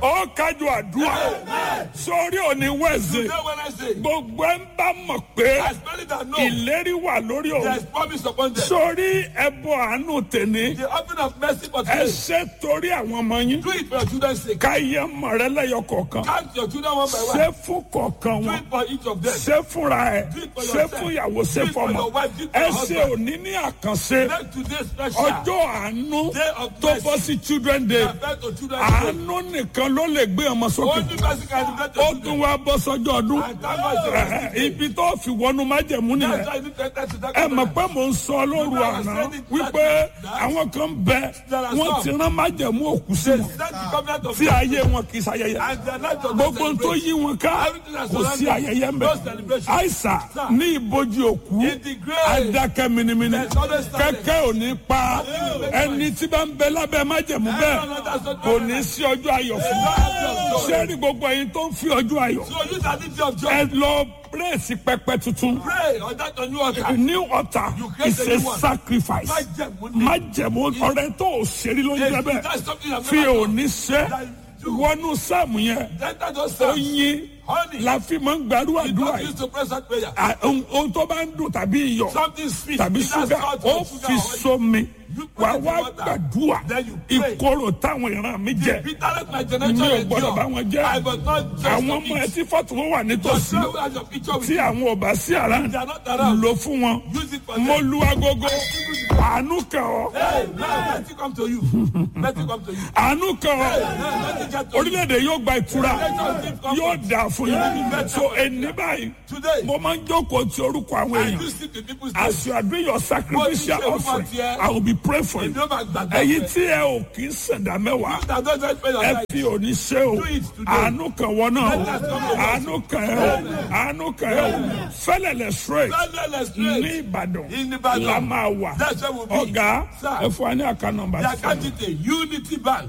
ó kájú àdúrà sórí òní wẹ̀sẹ̀ Today Wednesday, gbogbo ẹ̀ ń bá mọ̀ pé as many that know, ìlérí wà lórí òun there is promise upon them. sórí ẹbọ àánú tèmi The offering of mercy for ẹ today, ṣe torí àwọn ọmọ yín do it for your children's sake. káyé mọ̀rẹ́ lẹ́yọ kọ̀ọ̀kan Count your children one by ṣé one. fún kọ̀ọ̀kan Do wọn it for each of them. ṣé fúnra ẹ Do it for ṣé yourself. fún ìyàwó ṣé Do it for fọmọ your wife. Do it for ẹ your ṣe husband. òní ní àkànṣe Make today special. ọjọ́ àánú Day of tó mercy. bọ́ sí children day Affect your children's sake. àánú nìkan ló lè gbé ọmọ sókè Only mercy can affect ó your tún children. wá bọ́ sọ́jọ́ ọdún And that was the Ẹ̀hẹ̀, ibi tó fi wọnú májẹ̀mú That's nìyẹn why you need to enter to that ẹ mọ̀ covenant. pé mò ń sọ lóru àná wípé àwọn kan bẹ wọ́n ti rán májẹ̀mú òkú sí wọn That's the covenant of tí ayé wọn kì í ṣayẹyẹ And their life does not gbogbo tó celebrate. yí wọn ká kò sí ayẹyẹ ń bẹ àìsà ní ìbòjì òkú In the grave. adákẹ́ minimini There's always silence. kẹ́kẹ́ ò ní pa ẹni tí bá ń bẹ lábẹ́ májẹ̀mú bẹ́ẹ̀ kò ní sí ọjọ́ ayọ̀ fún un sẹ́ni gbogbo ẹ̀yin tó ń fi ọjọ́ ayọ̀ So use that day of joy. ẹ lọ pírèsì pẹpẹ tuntun Pray on that on new altar. new altar You create is a a new one. sacrifice Májẹ̀mú ni. májẹ̀mú ọ̀rẹ́ tó o ṣeré ló ń jẹ́ If bẹ́ẹ̀ that's something I've fi never done. òní ṣe wọnú sáàmù yẹn Enter those ó psalms. yín Honey. la fi máa ń gbàdúrà You àdúrà don't yìí use to pray that prayer. À, ohun ohun tó bá ń dùn tàbí iyọ̀ Something sweet. tàbí Either ṣúgà salt ó or sugar fi or honey. sómi You put wà it in wá water. gbàdúrà Then you pray. ìkorò táwọn ìran mi jẹ Bitterness my mi generation ò endure. gbọdọ̀ bá wọn jẹ́ I must not just àwọn ọmọ ẹ tí fọ́tò wọn wà nítòsí Just pray as your picture with tí you. àwọn ò bá sí àrà They are not around. lò fún wọn Use it for mo them. lu agogo àánú kàn ọ́ Hey, now let it come to you. Let it come to you. àánú kàn ọ́ Now let it get to you. orílẹ̀-èdè yóò gba ìtura yóò dà fún yín so ẹni báyìí Today, mo máa ń jókòó ti orúkọ àwọn I èèyàn do see the people's name. as you are doing your sacrificial offering I will be praying for you Èmi ó máa gbàgbọ́ ẹ̀yin pé- tí ẹ ò kì í ṣẹ̀dá mẹ́wàá That don't just pray your ẹ life. fi òní ṣe o Do it today. àánú kan wọ náà o àánú kan ẹ o àánú kan ẹ o fẹlẹlẹ straight Fẹ́lẹ́lẹ̀ ní straight. Ìbàdàn In Ìbàdàn. la máa wà That's where we'll be. ọ̀gá Sir. ẹ fún wa ní àká nọ́mbà The sí account detail Unity Bank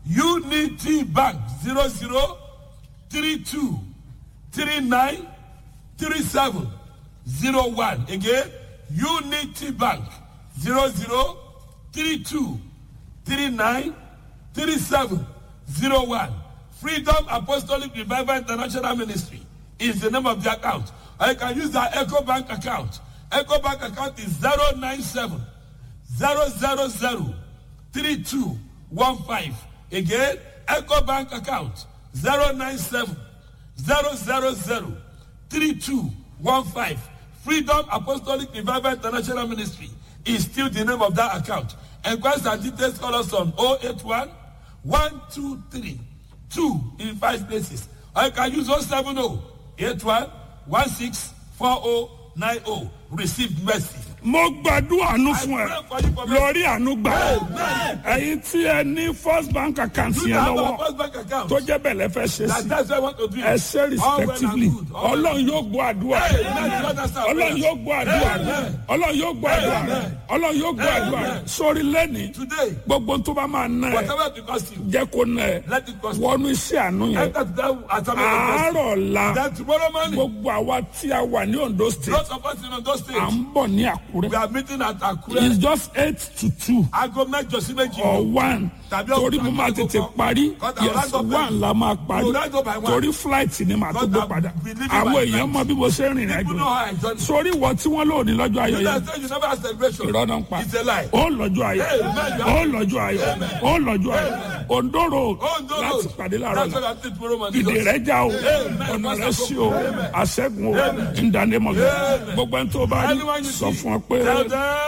Unity Bank zero zero three two three nine three seven zero one again Unity Bank zero zero three two three nine three seven zero one Freedom Apostolic Revival International Ministry is the name of the account. I can use the Echo Bank account. Echo Bank account is zero nine seven zero zero zero three two one five again eco bank account zero nine seven zero zero zero three two one five freedom apostolic revival international ministry is still the name of that account enquest and details call us on oh eight one one two three two in five places or you can use oh seven oh eight one one six four oh nine oh receive mercy. mo gbàdúrà àánú fún ẹ I pray for you for mercy. lórí àánú gbà ẹ̀yin tí ẹ ní first bank account You yẹn have lọ́wọ́ our first bank account. tó jẹ́ bẹ̀lẹ̀ fẹ́ ṣe That, sí that's what I want to do. ẹ ṣe All well and respectively good. All well and ọlọ́run yóò gbọ́ àdúrà Hey, man, you understand? ọlọ́run yóò gbọ́ àdúrà ọlọ́run yóò gbọ́ àdúrà ọlọ́run yóò gbọ́ àdúrà sórí lẹ́ni Today, gbogbo tó bá máa ná ẹ whatever it costs you, jẹ́ kó ná ẹ let it cost you. wọnú iṣẹ́ àánú yẹn Enter to that assignment of mercy. àárọ̀ la Then tomorrow morning, gbogbo àwa tí a wà ní Ondo state those of us in those à states, ń bọ̀ ní Àkúrẹ́ we are meeting at Akure. it's just eight to two Aago mẹ́jọ sí méjì. or one Tàbí torí ọ̀sán mo máa tàbí tètè ọ̀sán. parí Kọ́tà yes round up one la máa parí You round up by one. torí flight ni màá tó gbé Kọ́tà padà we leave it àwọn by èèyàn mọ bí mo ṣe ń rìnrìn People àjò know how I join. sórí ìwọ tí wọ́n lò ní lọ́jọ́ You ayọ̀ yẹn know, say you never have celebration. irọ́ náà ń pa It's a lie. ó lọ́jọ́ ayọ̀ Amen. ó lọ́jọ́ ayọ̀ ó lọ́jọ́ ayọ̀ Ondo road Oh, no, láti no. pàdé láàárọ̀ That's náà what I'm saying tomorrow morning. ìdè rẹ já o Amen. ọ̀nà rẹ sí o àṣẹ́gun o ìdánimọ̀ gbogbo ẹni tó bá rí Anyone you sọ see, fún ọ pé. tell them.